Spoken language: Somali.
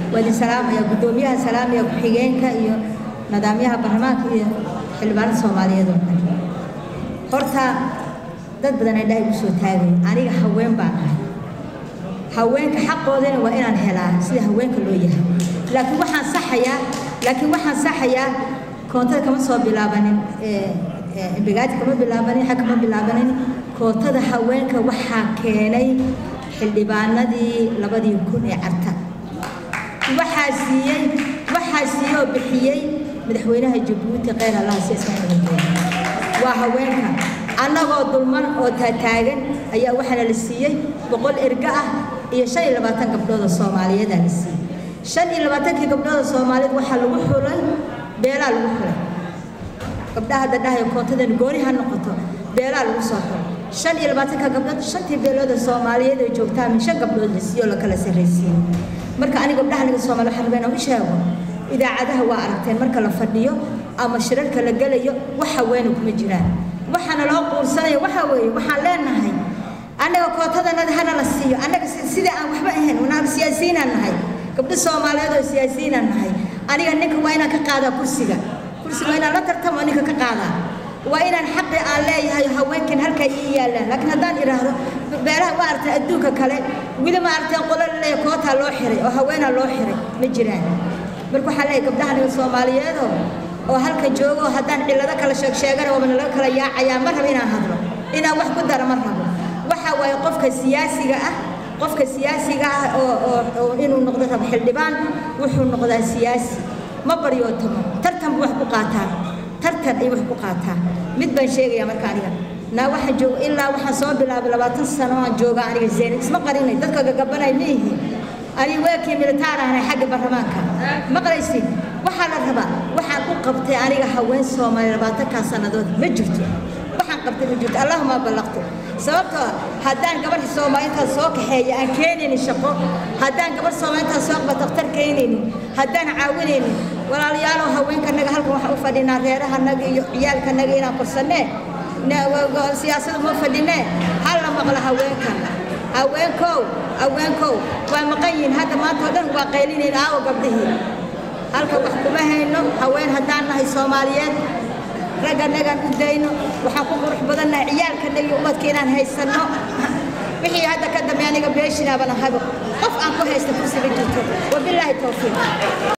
waa idin salaamaya guddoomiyaha salaamaya ku-xigeenka iyo nidaamyaha baarlamaanka iyo xildhibaanada soomaaliyeed oo dhan horta dad badan ay dhahay igu soo taagay aniga haween baan ahay haweenka xaqoodana waa inaan helaa sida haweenka loo yahay laakiin waxaan saxayaa laakiin waxaan saxayaa koontada kama soo bilaabanin bigaadi kama bilaabanin xag kama bilaabanin kootada haweenka waxaa keenay xildhibaanadii labadii kun ee carta waxaa siiyey waxaa siiyey oo bixiyey madaxweynaha jabuuti kheyr allaha si ismaaciil waa haweenka annagoo dulman oo taataagan ayaa waxaana la siiyey boqol erga ah iyo shan iyo labaatan gabdhood oo soomaaliyeedaa la siiyey shan iyo labaatankii gabdhood oo soomaaliyeed waxaa lagu xulay beelaa lagu xulay gabdhaha hadda dhahayo koontadan gooni ha noqoto beelaa lagu soo xulay shan iyo labaatanka gabdhood shantii beelood oo soomaaliyeed ay joogtaa min shan gabdhood la siiyey oo la kala sarraysiiyey marka aniga gabdhaha aniga soomaali waxaan rabaa inaan u sheego idaacadaha waa aragteen marka la fadhiyo ama shirarka la gelayo wax haweena kuma jiraan waxaana loo quursanayo waxa weeye waxaan leenahay annaga kootadanada hana la siiyo annaga sida aan waxba ahayn wanaan siyaasiyiinaan nahay gabdho soomaaliyeed oo siyaasiyiinaan nahay aniga ninka waa inaan ka qaadaa kursiga kursiga waa inaan la tartamo ninka ka qaadaa waa inaan xaqi aan leeyahay haweenkan halkaa ii yaallaan laakiin haddaan idhaahdo beelaha ma aragtay adduunka kale weli ma aragteen qolo laleeya kootaa loo xiray oo haweenaa loo xiray ma jiraan marka waxaan leeyahay gabdhaha aniga soomaaliyeedoo oo halka joogo haddaan cillado kala sheeg sheegana waaba nalaga kala yaacayaa ma rabo inaan hadlo inaan wax ku dara ma rabo waxa waaye qofka siyaasiga ah qofka siyaasiga ah oo oo oo inuu noqdo rabo xildhibaan wuxuu noqdaa siyaasi ma baryootamo tartan buu wax ku qaataa tartan ay wax ku qaataa mid baan sheegayaa marka aniga naa waxaan jooga ilaa waxaan soo bilaabay labaatan sano aan jooga aniga zeynab isma qarinay dadka gagabanay ma yihiin ani weekii militaar ahnay xagga baarlamaanka maqlaysid waxaa la rabaa waxaan u qabtay aniga haween soomaali labaatankaa sannadood ma jirto waxaan qabtay ma jirto allahuma ballaqto sababtoo haddaan gabarh soomaaliintaas soo kaxeeya aan keenaynin shaqo haddaan gabarh soomaaliintaas soo qaba daktar keenaynin haddaan caawinaynin walaalayaalow haweenkanaga halkan waxaan u fadhinaa reerahanaga iyo ciyaalkanaga inaan korsannee siyaasada ma fadhinee hal la maqlo haweenkan haweenkow haweenkow waa maqan yihiin hadda maanta oo dhan waa qaylinayn aawo gabdhihii halka wax kuma hayno haween haddaan nahay soomaaliyeed ragganagaan u dayno waxaan ku qurux badannahay ciyaalkanaga iyo ubadka inaan haysanno wixii hadda ka dambe aniga beeshinaaba nahaybo qof aan ku haysta kursiga jirto wabilaahi towfiiq